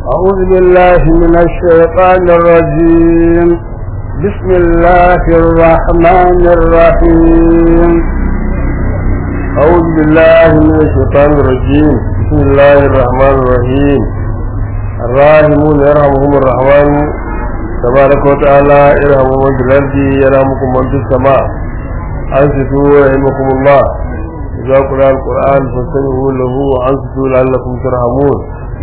أعوذ بالله من الشيطان الرجيم بسم الله الرحمن الرحيم أعوذ بالله من الشيطان الرجيم بسم الله الرحمن الرحيم الراحمون يرحمهم الرحمن تبارك وتعالى ارحموا من في الأرض يرحمكم من في السماء أنصتوا رحمكم الله إذا قرأ القرآن فاستمعوا له وأنصتوا لعلكم ترحمون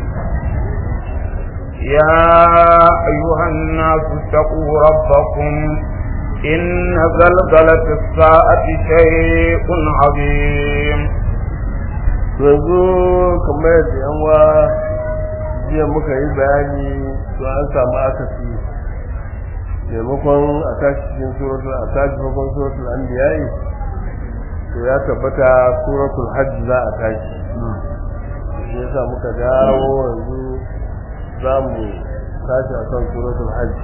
يا أيها الناس اتقوا ربكم إن زلزلة الساعة شيء عظيم yanzu kamar yadda yan wa jiya muka yi bayani to an samu akasi maimakon a tashi cikin suratul a tashi farkon suratul anbiya'i to ya tabbata suratul hajj za a tashi shi yasa muka dawo yanzu za mu tashi a kan suratul hajj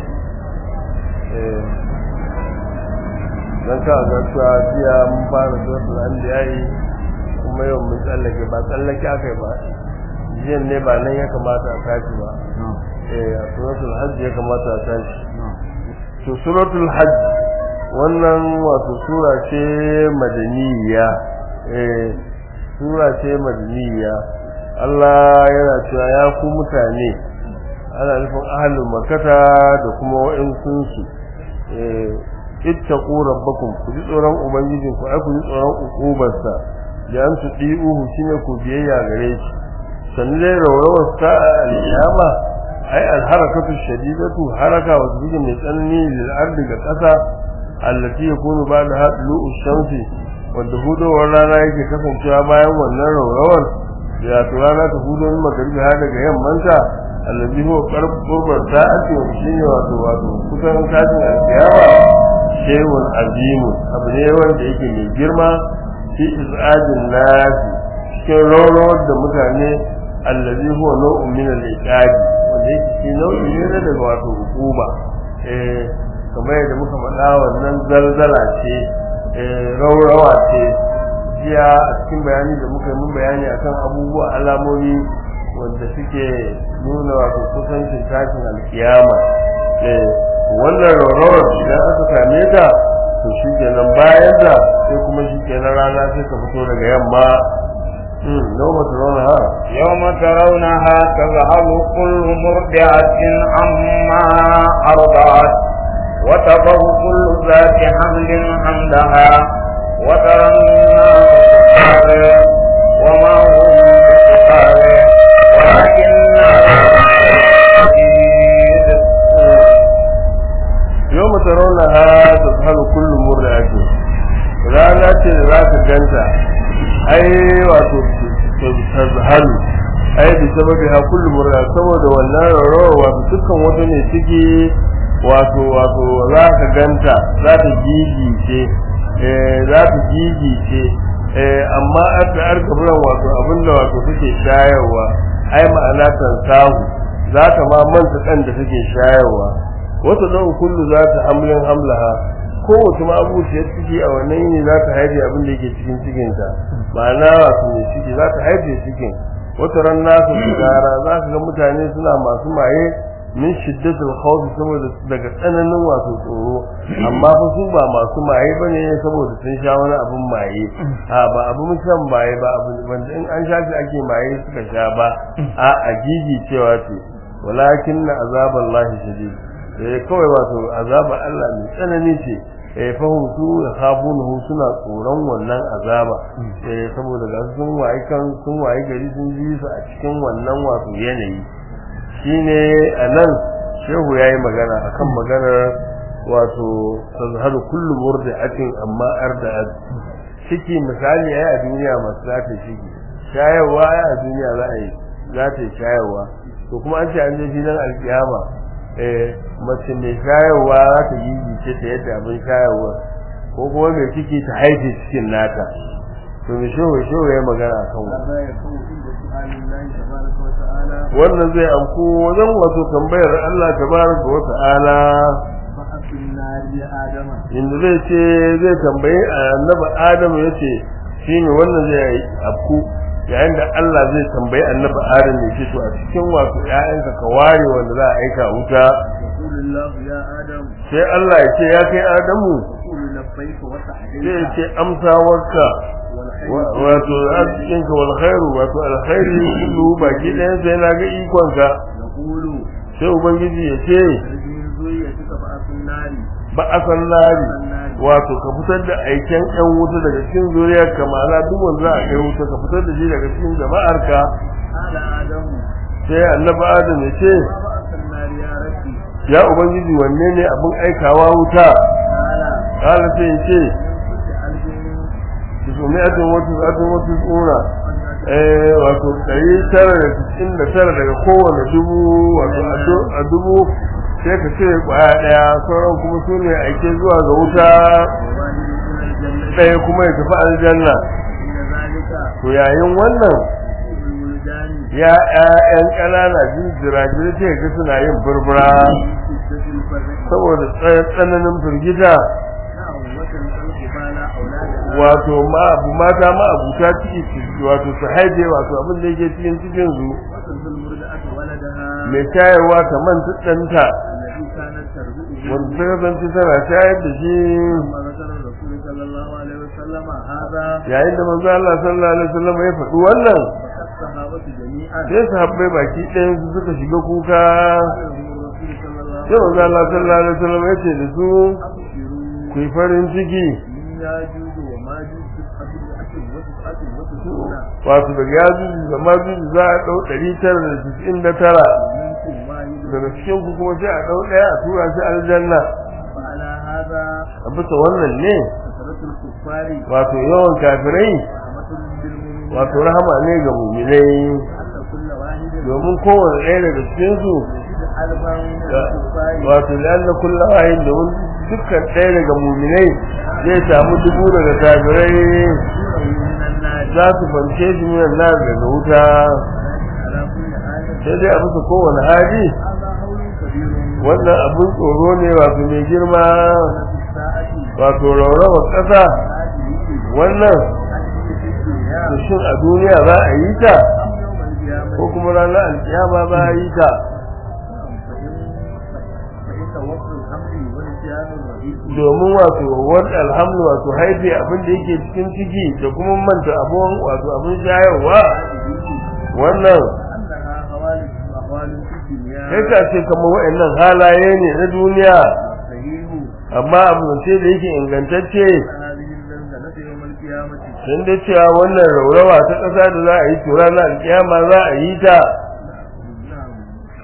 don ka ga cewa jiya mun fara suratul anbiya'i kuma yau mun tsallake ba tsallake aka yi ba jiyan ne ba nan ya kamata a tashi ba eh a suratul hajj ya kamata a tashi to suratul hajj wannan wato sura ce madaniya eh sura ce madaniya Allah yana cewa ya ku mutane ana nufin ahlul makata da kuma wa'insun su eh ittaqu rabbakum ku ji tsoron ubangijin ku ai ku ji tsoron ukubarsa da an su di'uhu shine ku biyayya gare shi sannan dai rawrawar sa al-qiyama ai al-harakatu shadidatu haraka wa zubi mai tsanani lil ardi ga kasa allati yakunu ba'da hadlu shamsi wanda hudowar rana yake kasancewa bayan wannan rawrawar ya to rana ta hudo min magaribi har daga yammanta allazi huwa qarb qurba sa'ati wa shine wato wato kusan kafin al-qiyama shay'un azimu abu ne wanda yake mai girma fi izajin nasi cikin rawrawar da mutane allazi huwa nau'un min al-iqabi wanda yake shi nau'i ne na daga wato hukuma eh kamar yadda muka faɗa wannan zalzala ce eh rawrawa ce jiya a cikin bayani da muka yi mun bayani akan abubuwa alamomi wanda suke nuna wato kusancin tashin alkiyama eh wannan rawrawar idan aka same ta to shi kenan bayan da sai kuma shi kenan rana sai ka fito daga yamma يوم ترونها يوم ترونها تذهل كل مرضعة عما أرضعت وتضع كل ذات حمل حملها وترى الناس سكارى وما هم بسكارى ولكن يوم ترونها تذهل كل مرضعة rana ce da za ka ganta ai wato tazhalu ai bi sababi ha kullu murra saboda wannan rawa wato dukkan wata ne ciki wato wato za ka ganta za ta gigice eh za ta gigice eh amma aka arkaburan wato abinda wato take shayarwa ai ma'ana kan sahu za ta ma manta kan da take shayarwa wata dan kullu za ta hamlin hamlaha kowace ma abuciyar ciki a wannan yini za ta haife abin da yake cikin cikinta ma'ana wasu mai ciki za ta haife cikin wata ran nasu sigara za ka ga mutane suna masu maye min shiddatul khawf saboda daga tsananin wato tsoro amma fa su ba masu maye bane saboda sun sha wani abin maye a ba abin shan maye ba abin wanda in an sha shi ake maye suka sha ba a agigi cewa ce walakin na azaballahi shadid eh kawai wato azabar Allah mai tsanani ce eh fahim su da khafunahu suna tsoron wannan azaba eh saboda ga sun waye kan sun waye gari sun ji su a cikin wannan wato yanayi shine anan shehu yayi magana akan maganar wato tazharu kullu murdi'atin amma arda'at ciki misali ai a duniya masu za ta shige shayarwa ai a duniya za a yi za ta shayarwa to kuma an ce an je filin alkiyama eh mace mai shayarwa za ta yi jice ta yadda abin shayarwa ko kuma mai ciki ta haife cikin nata to mai shehu shehu ya magana a kan wannan zai amku wajen wato tambayar Allah tabaraka wa ta'ala inda zai ce zai tambayi annabi Adamu yace shine wannan zai afku yayin da Allah zai tambayi annabi Adam ya ce to a cikin wasu ƴaƴanka ka ware wanda za a aika wuta يقول الله يا آدم sai Allah ya ce ya kai Adamu يقول لبيك sai ya وسعديك ce amsawarka والخير wa- wato arzikinka wal khairu wato alkhairi kullu baki ɗayan sai na ga ikonka يقول sai ubangiji ya ce خرج من ذريتك فأس النار ba a san lari wato ka fitar da aiken yan wuta daga cikin zuriyar ka ma'ana duk wanda za a kai wuta ka fitar da shi daga cikin jama'ar ka قال آدم sai annabi adam ya ce ما بأس النار يا ربي ya ubangiji wanne ne abin aikawa wuta قال kala sai ya ce من كل ألف su mi'atin wata sa'atin wata tsura eh wato ɗari tara da cikin da tara daga kowane dubu wato a du- a dubu sai ka ce kwaya ɗaya sauran kuma su ne aike zuwa ga wuta وواحد من الجنة ɗaya kuma ya tafi aljanna إن ذلك to yayin wannan الولدان ya ƴaƴan ƙanana jinjira jirage ga suna yin burbura في شدة الفرح saboda tsaye- tsananin firgita نعم وتنقل قبال أولادها wato ma abu mata ma abuta ciki su wato su haife wato abin da yake cikin cikin su وتنقل المرضعة ولدها mai shayarwa ta manta ɗanta الذي كانت تربئه wanda ta kasance tana shayar da shi ثم ذكر الرسول صلى الله عليه وسلم هذا yayin da manzo Allah sallallahu alaihi wasallam ya faɗi wannan فقد الصحابة جميعا sai sahabbai baki ɗayan su suka shiga kuka قال لهم الرسول صلى الله sai عليه manzo Allah sallallahu alaihi wasallam ya ce da su أبشروا ku yi farin ciki من ياجوج وماجوج تسعة مئة وتسعة وتسعون wato daga yajuju da majuju za a ɗau ɗari tara da tis'in da tara ومنكم واحد daga cikin ku kuma sai a ɗau ɗaya a tura shi aljanna فعلى هذا a bisa wannan ne كثرة الكفار wato yawan kafirai رحمة بالمؤمنين wato rahama ne ga muminai أن كل واحد domin kowane ɗaya daga cikin su يجد ألفا من الكفار wato lanna kullu ayin domin dukkan ɗaya daga muminai zai samu dubu daga kafirai يجوره من النار za su fance shi minan nar daga wuta على كل حال sai dai a bisa kowane hali هذا هول كبير wannan abin tsoro ne wato mai girma في الساعة wato raurawar ƙasa هذه wannan التي في الدنيا to shin a duniya za a yi ta أم يوم القيامة ko kuma ranar alkiyama za a yi ta فإن وصل الأمر ونسيان الرئيس domin wato wani alhamdu wato haife abin da yake cikin ciki da kuma manta abun wato abin shayarwa wannan أنها حوالي أحوال في الدنيا kai ka ce kamar wa'annan halaye ne na duniya صحيح amma abu ce da yake ingantacce هذه الزلزلة يوم القيامة sun da cewa wannan raurawa ta ƙasa da za a yi tura na alkiyama za a yi ta نعم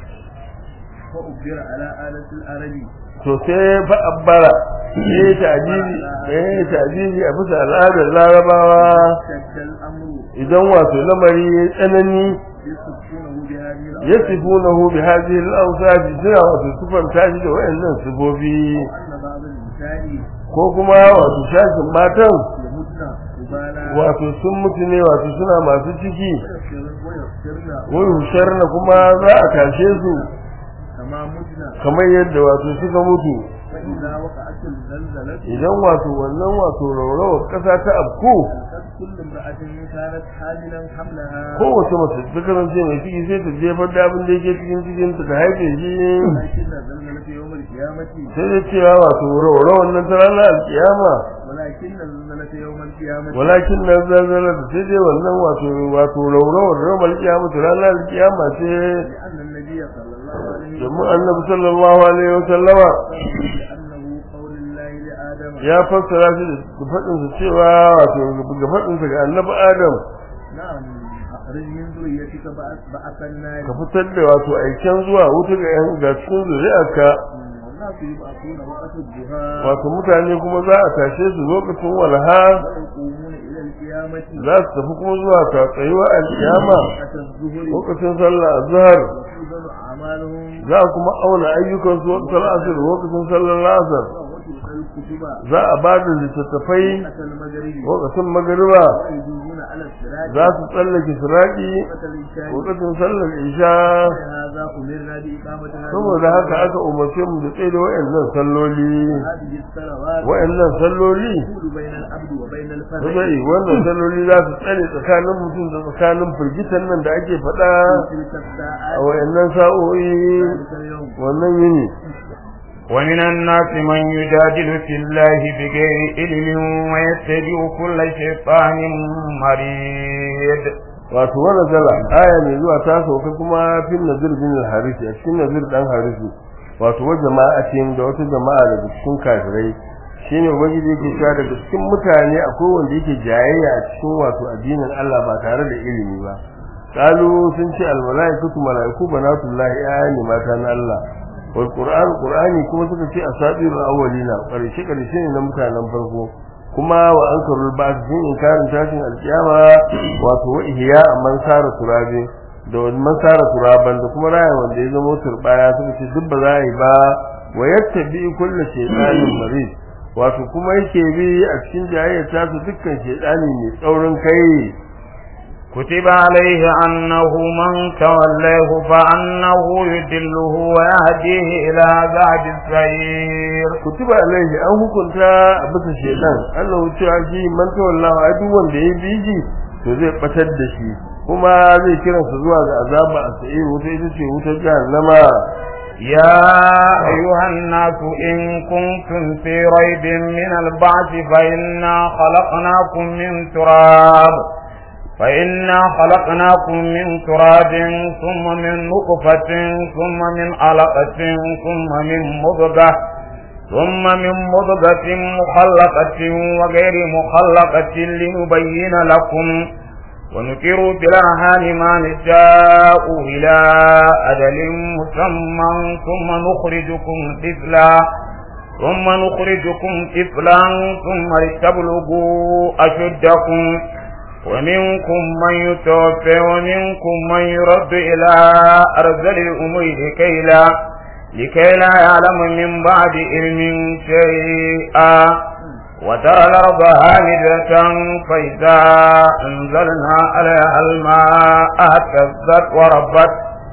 وأخبر على آلة العرب to sai fa abbara eh ta'jibi eh ta'jibi a bisa al'adar larabawa شد الأمر idan wato lamari ya tsanani يصفونه بهذه الأوصاف yasifunahu bi hadhihi al-awsaf suna wato sifan tashi da wayannan sifofi وأن بعض النساء ko kuma wato shashin matan يمتن قبالا wato sun mutu ne wato suna masu ciki ويغفرن ويغفرن wai husharna kuma za a tashe su كما متن kamar yadda wato suka mutu فإذا وقعت الزلزلة idan wato wannan wato rawrawar kasa ta afku ألقت كل امرأة كانت حاملا حملها kowace mace ta kasance mai ciki sai ta jefar da abin da yake cikin cikin ta ta haife shi ولكن الزلزلة يوم القيامة sai da cewa wato rawrawar nan ta ranar alkiyama ولكن الزلزلة يوم القيامة walakin na zanzana da sai dai wannan wato wato rawrawar rawar alkiyama ta ranar alkiyama ce لأن النبي صلى الله عليه domin annabi sallallahu alaihi wa sallama بأنه قول الله لآدم ya fassara shi da faɗinsa cewa wato ga faɗinsa ga annabi adam نعم أخرج من ذريتك بعث بعث النار ka fitar da wato aiken zuwa wuta ga yan ga cikin zuri'arka والناس يبعثون وقت الضحى wato mutane kuma za a tashe su lokacin walha ويقومون إلى القيامة za su tafi kuma zuwa ta tsayuwa alkiyama وقت الظهر lokacin sallah azhar وتوزن أعمالهم za a kuma auna ayyukan su waktar asir lokacin sallar asar وتلقى الكتب za a ba da littattafai وقت المغرب lokacin magariba ويجوزون على الصراط za su tsallake siraki وقت العشاء lokacin sallar isha هذا أمرنا بإقامة هذه saboda haka aka umarce mu da tsaye da wayannan salloli هذه الصلوات wayannan salloli تقول بين العبد وبين الفرج sai wannan salloli za su tsare tsakanin mutum da tsakanin firgitan nan da ake faɗa في تلك a الساعات wayannan sa'o'i ذلك اليوم wannan yini ومن الناس من يجادل في الله بغير علم ويتبع كل شيطان مريد wato wannan zala aya mai zuwa ta sauka kuma fin nazir bin al-harisi a cikin nazir dan harisi wato wa jama'atin da wata jama'a daga cikin kafirai shine ubangiji yake cewa daga cikin mutane akwai wanda yake jayayya a cikin wato addinin Allah ba tare da ilimi ba qalu sun ce al-malaikatu malaiku banatullahi ayani mata na Allah wal qur'an qur'ani kuma suka ce asatirul awwalina karshe karshe ne na mutanen farko kuma wa ankarul ba'd sun inkarin tashin alkiyama wato wa ihya man sara turabi da wani man sara turaban da kuma raya wanda ya zama turbaya suka ce duk ba za a yi ba wa yattabi kullu shaytanin marid wato kuma yake bi a cikin jayayyar ta su dukkan shaytani mai tsaurin kai كتب عليه أنه من توليه فأنه يدله ويهديه إلى عذاب السعير kutiba alaihi an hukunta a bisa shaytan Allah cewa shi man tawallahu ai duk wanda ya bi shi to zai batar da shi kuma zai kiransa zuwa ga azaba a sai wuta ita ce wutar jahannama يا أيها الناس إن كنتم في ريب من البعث فإنا خلقناكم من تراب فإنا خلقناكم من تراب ثم من نطفة ثم من علقة ثم من مضغة ثم من مضغة مخلقة وغير مخلقة لنبين لكم ونكر في الأرحام ما نشاء إلى أجل مسمى ثم نخرجكم طفلا ثم نخرجكم طفلا ثم لتبلغوا أشدكم ومنكم من يتوفى ومنكم من يرد إلى أرذل الأمور لكي لا لكي لا يعلم من بعد علم شيئا وترى الأرض هامدة فإذا أنزلنا عليها الماء اهتزت وربت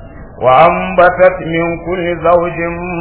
وأنبتت من كل زوج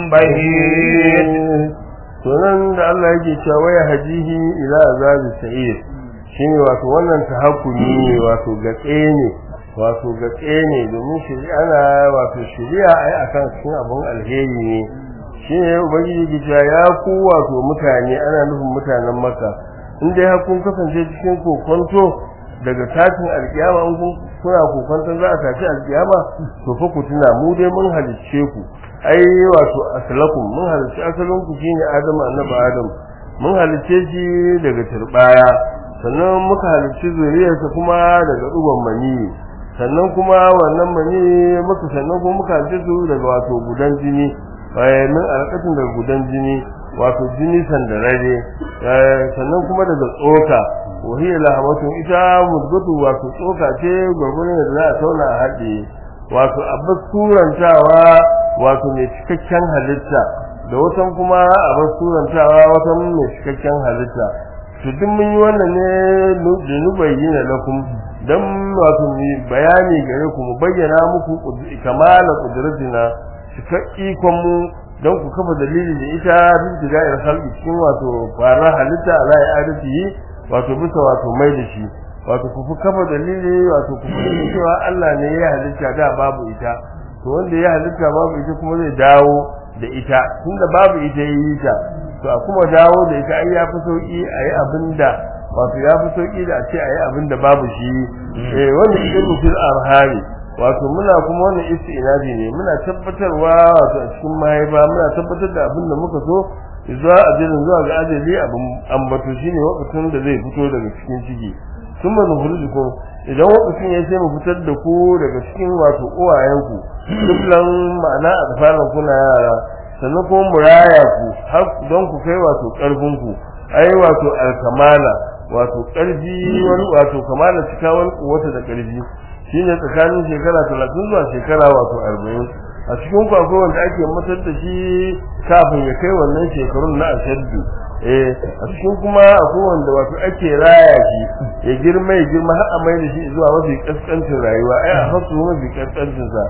بهيج sunan da Allah yake cewa ya hajihi ila azabi sa'ir shine wato wannan tahakkumi ne wato gatse ne wato gatse ne domin shi ana wato shari'a ai akan cikin abun alheri ne shine ubangiji ke cewa ya ku wato mutane ana nufin mutanen maka in dai har kun kasance cikin kokonto daga tashin alkiyama in kun kuna kokonton za a tashi alkiyama to fa ku tuna mu dai mun halicce ku ai wato aslakum mun halicce asalin ku shine adamu annabi adam mun halicce shi daga turbaya sannan muka halicci zuriyarsa kuma daga dugon mani sannan kuma wannan mani muka sannan kuma muka halicce su daga wato gudan jini min alƙatin daga gudan jini wato jini sandarare sannan kuma daga tsoka wahiyar lahamatun ita mudgatu wato tsoka ce gwargwaron da za a tauna a haɗe wato abbas turantawa wato mai cikakken halitta da watan kuma abbas turantawa watan mai cikakken halitta to duk mun yi wannan ne da nubayyana lakum dan wato mu bayani gare ku mu bayyana muku kamala qudratina cika ikon mu don ku kafa dalili da ita bin tidayar halki cikin wato fara halitta ala ya adati wato bisa wato mai da shi wato ku fi kafa dalili wato ku fi cewa Allah ne ya halitta da babu ita to wanda ya halitta babu ita kuma zai dawo da ita tunda babu ita yi ta to a kuma dawo da ita ai ya fi sauki a yi abinda wato ya fi sauki da a ce a yi abinda babu shi eh wanda idan fil arhami wato muna kuma wannan istinabi ne muna tabbatarwa wato a cikin mahaifa muna tabbatar da abin da muka so zuwa ajalin zuwa ga ajali abin ambato shine lokacin da zai fito daga cikin ciki kuma nukhrijukum idan lokacin ya sai mu fitar da ku daga cikin wato uwayenku dukkan ma'ana a tsafanin kuna yara sannan kuma mu raya ku har don ku kai wato karfin ku ai wato alkamala wato karfi wani wato kamala cika wani kuwata da karfi shine tsakanin shekara 30 zuwa shekara wato 40 a cikin ku akwai wanda ake mutar da shi kafin ya kai wannan shekarun na ashaddu eh a cikin kuma akwai wanda wato ake raya shi ya girma ya girma har a mai da shi zuwa mafi kaskancin rayuwa ai a hasu mafi kaskancin sa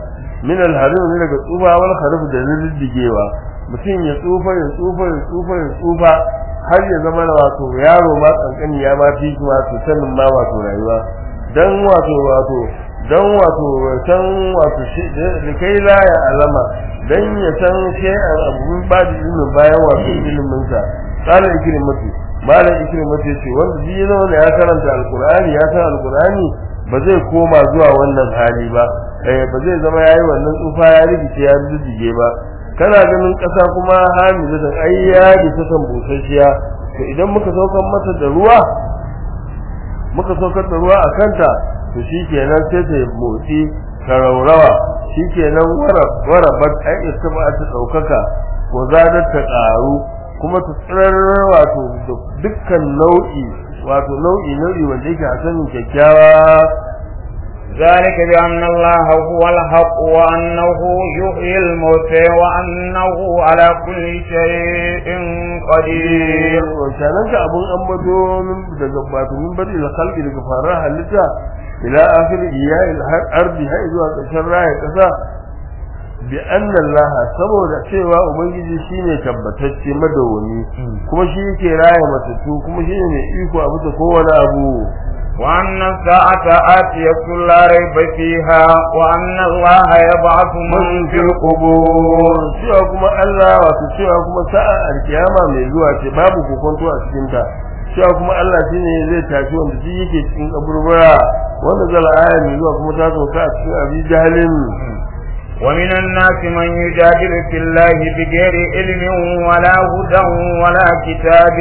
min al-harim ne daga tsufa wal kharif da riddigewa mutum ya tsufa ya tsufa ya tsufa ya tsufa har ya zama wato yaro ma kankani ya ma fi wato sanin ma wato rayuwa dan wato wato dan wato san wato shi da kai la ya alama dan ya san sai abun ba da ilimin bayan wato ilimin sa qala ikrimatu malam ikrimatu yace wanda bi yana ya karanta alqur'ani ya san alqur'ani ba zai koma zuwa wannan hali ba eh ba zai zama yayi wannan tsufa ya rigice ya rijige ba kana ganin kasa kuma hamiza da ayya da ta san busasshiya to idan muka saukar mata da ruwa muka saukar da ruwa a kanta to shikenan sai ta motsi karaurawa shikenan wara wara bat ai istaba ta daukaka ko zadar ta karu kuma ta tsirar wato dukkan nau'i wato nau'i nau'i wanda yake a sanin kyakkyawa ذلك بأن الله هو الحق وأنه يحيي الموتى وأنه على كل شيء قدير wancanan ka abun ambato daga wato min bari da kalbi daga farar halitta ila akhir iyayil ardi har zuwa ƙarshen raya ƙasa bi anna Allah saboda cewa ubangiji shine tabbatacce madawwami kuma shi yake raya matattu kuma shine mai iko a bisa kowane abu وأن الساعة آتية لا ريب فيها وأن الله يبعث من في القبور cewa kuma Allah wato cewa kuma sa'a alkiyama mai zuwa ce babu kokonto a cikin ta cewa kuma Allah shine zai tashi wanda shi yake cikin kaburbura wanda zala aya mai zuwa kuma ta sauka a cikin abi jahalin ومن الناس من يجادل في الله بغير علم ولا هدى ولا كتاب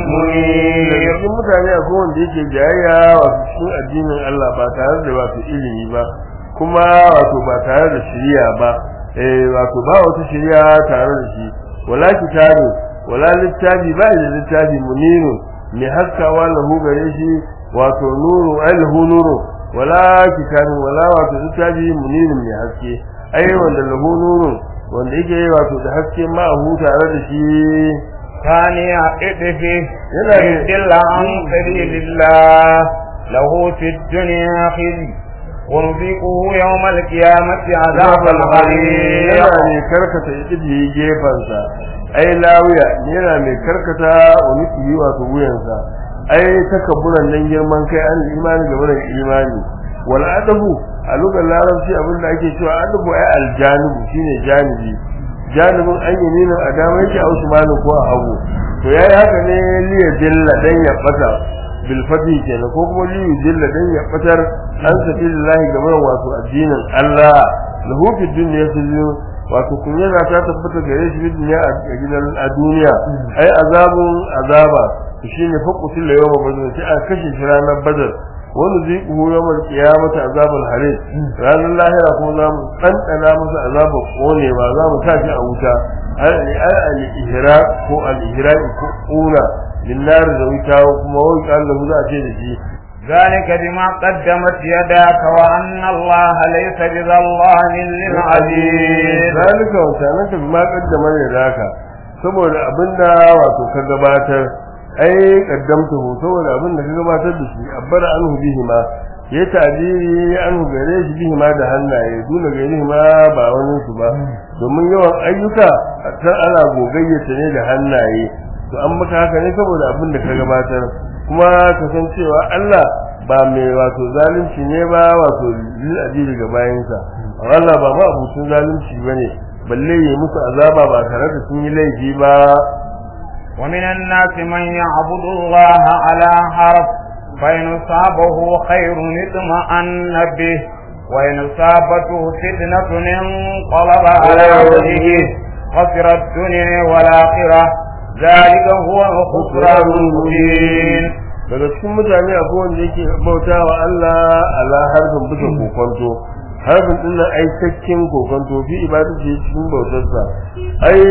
منير cikin mutane akwai wanda yake jayayya wato cikin addinin Allah ba tare da wato ilimi ba kuma wato ba tare da shari'a ba eh wato ba wata shari'a tare da shi wala kitabi wala littafi ba da littafi muniru mai haskawa lahu gare shi wato nuru alhu nuru wala kitabi wala wato littafi muniru mai haske ai wanda lahu nuru wanda yake wato da haske ma hu tare da shi ثاني عطفه yana da يدل عن سبيل الله له في الدنيا خزي ونذيقه يوم القيامة عذاب الغريق yana mai karkata idiyi gefansa ai lawiya yana mai karkata wani wato wuyansa ai takabburan nan girman kai an imani ga wannan imani wal adabu a lugar larabci abinda ake cewa adabu ai aljanibu shine janibi janibin an yi nuna a dama yake a usmanu ko a hagu to yayi haka ne liya jilla dan ya bata bil fadi kenan ko kuma liyu jilla dan ya batar an sabilillahi gaban wato addinin Allah lahu fi dunya sirru wato kunya za ta tabbata gare shi fi dunya a gidan a duniya ai azabun azaba shine faqutul yawma badr sai a kashe shi ranar badar wani zai kuhu yawmal qiyamati azabul harir ranar lahira kuma za mu ɗanɗana masa azabar konewa za mu sa shi a wuta al ihraq ko al ihraq ko ƙuna min nar da wuta kuma wai Allah za a ce da shi ذلك بما قدمت يداك وأن الله ليس بظلام للعبيد zalika wa sanaka bima qaddama yadaka saboda abinda wato ka gabatar ai kaddamtuhu saboda abinda ka gabatar da shi abbara anhu bihi ma ya tabiri anhu gare shi bihi ma da hannaye dole gare ma ba wani su ba domin yawan ayyuka san ana gogayyata ne da hannaye to an maka haka ne saboda abin da ka gabatar kuma ka san cewa Allah ba mai wato zalunci ne ba wato lil adili ga bayansa Allah ba ma abucin zalunci bane balle yi musu azaba ba tare da sun yi laifi ba ومن الناس من يعبد الله على حرف فإن صابه خير اطمأن به وإن صابته فتنة انقلب على وجهه خسر الدنيا والآخرة ذلك هو الخسران المبين daga cikin mutane akwai wanda yake bauta wa Allah ala harfin bisa kokonto harfin din nan ai cakkin kokonto fi ibadati cikin bautarsa ai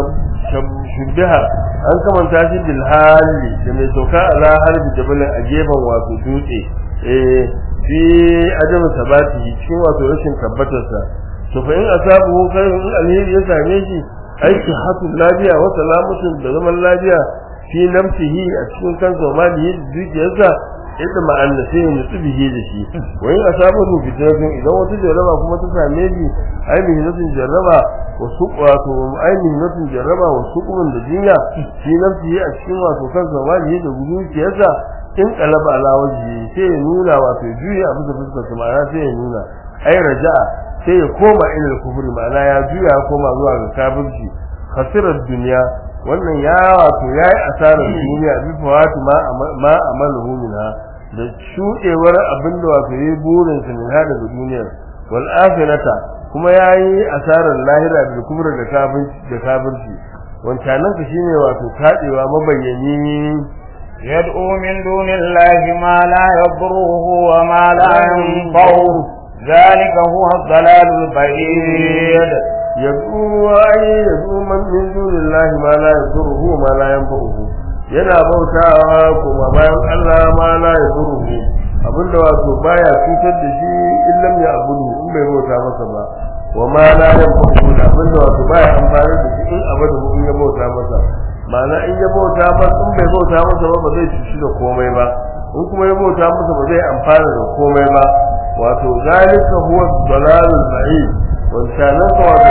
shubbiha an kamanta shi bil hali da mai sauka ala harfi jabalin a gefen wato dutse eh fi adam sabati cikin wato rashin tabbatarsa to fa in asabu khairun in alheri ya same shi ai sihhatul lafiya wa salamatun da zaman lafiya fi nafsihi a cikin kansa wa malihi da dukiyarsa yadda ma'anna sai ya nutsu bihe da shi wa in asabahu fitnatun idan wata jarraba kuma ta same shi ai mihnatin jarraba wa suq wato ai mihnatin jarraba wa suqun da jinya shi nafsi a cikin wato kansa wani da zuciyarsa in qalaba ala wajhi sai ya nuna wato juya a bisa fuskar sa ma'ana sai ya nuna ai raja'a sai ya koma ila kufri ma'ana ya juya ya koma zuwa ga kafirci khasirar duniya wannan ya wato yayi asarar duniya bi fawatu ma ma amaluhu minha da shudewar abinda wato yayi burin sa min hada duniyar wal akhirata kuma yayi asarar lahira da kubra da kafirci da kafirci wancanan ka shine wato tadewa mabayyani يدعو من دون الله ما لا يضره وما لا ينفعه ذلك هو الضلال البعيد yad'u ay yad'u man min dunillahi ma la yadurruhu ma la yanfa'uhu yana bautawa kuma bayan Allah ma la yadurruhu abinda wato baya cutar da shi illam ya abudu in bai bauta masa ba wa ma la yanfa'uhu abinda wato baya amfani da shi in abada in ya bauta masa ma'ana in ya bauta masa in bai bauta masa ba ba zai cuci da komai ba in kuma ya bauta masa ba zai amfana da komai ba wato zalika huwa dalalul ba'id wancanan ka wato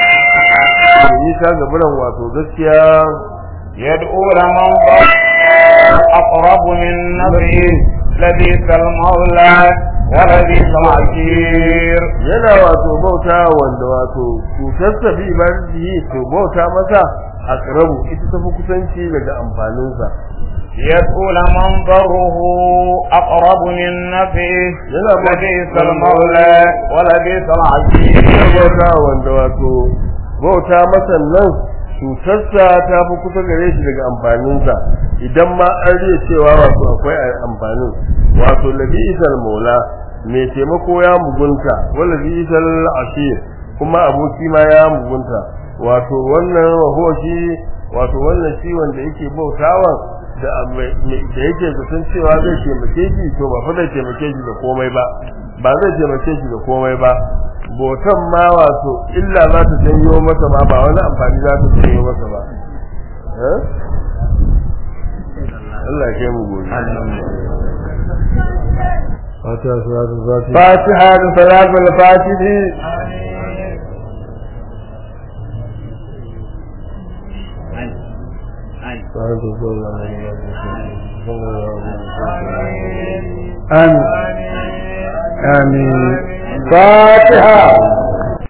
yi ta gaburan wato gaskiya يدعو لمن أقرب من نفسه لبيس المولى ولبيس العشير yana wato bauta wanda wato cutarsa bi ibadatihi to bauta masa aqrabu ita tafi kusanci daga amfaninsa يدعو لمن ضره أقرب من نفسه yana لبيس المولى ولبيس العشير yana bauta wanda wato bauta masa nan cutarsa ta fi kusa gare shi daga amfaninsa idan ma an riya cewa wato akwai amfanin wato labisal maula mai taimako ya mugunta wala labisal ashir kuma aboki ma ya mugunta wato wannan wahoshi wato wannan shi wanda yake bautawa da da yake zaton cewa zai taimake shi to ba fa zai taimake shi da komai ba ba zai taimake shi da komai ba botan ma wato illa za ta janyo masa ma ba wani amfani za ta janyo masa ba eh Allah ya kai mu gobe Fatiha salatul Fatiha Fatiha salatul Fatiha آمين آمين فاتحة